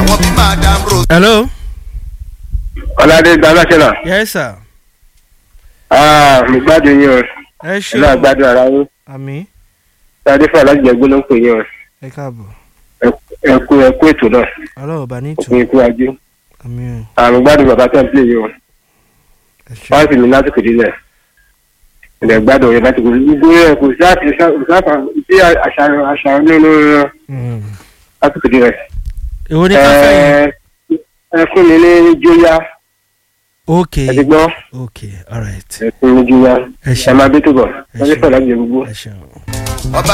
àwọn bí madam rose. hello. ọ̀làdé gbàgbàṣẹ́là yes sir. mi gbádùn yín o ẹ ṣe ẹ̀lú àgbàdo ara yín àmì sáadé fún alájẹgbó ló ń pè yín o ẹ káàbọ̀ ẹ̀kú ẹ̀kú ètò náà ọlọ́run bá ní ìtù òkú ikú ajé àmì o àmì gbádùn bàbá tó ń pè yín o ẹ ṣe wọ́n sì ní lásìkò dílẹ̀ ilẹ̀ gbádùn yín lásìkò gbogbo ẹ̀ kò sí àti ìsáfà sí àṣàrò àṣàrò nínú Mm. lásìkò dílẹ̀ èwo ni ká fẹ́ yẹn. ẹ fún mi ní jóyá ok ẹ ti gbọ́ ok alright ẹ fún mi ní jóyá ẹ ẹ ṣeun máa bí tó bọ̀ ẹ sáadé ṣeun fún alájẹgbó. ẹ ṣeun. ọba